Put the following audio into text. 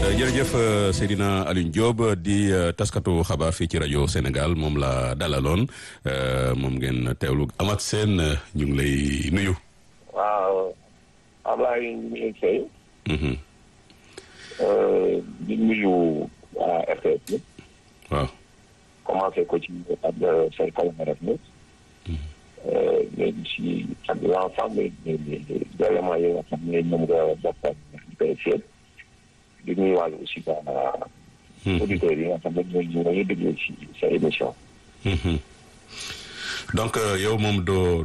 jërëjëf Seydina Alioune Diop di taskatu xabaar fii ci rajo Sénégal moom la dalaloon moom ngeen teewlu Amath Sène ñu ngi lay nuyu. waaw Ablaye ñu ngi fay. di nuyu waa RTS bi. waaw. commencé ko ci ak say collaborateurs ñëpp. léegi si ak l'ensemble des éléments yi nga xam ne ñoom nga bokkal di koy seet. di nuyuwaale aussi ba auditeurs yi nga xam ne ñooy ñooy déglu ci sa émission. donc yow moom doo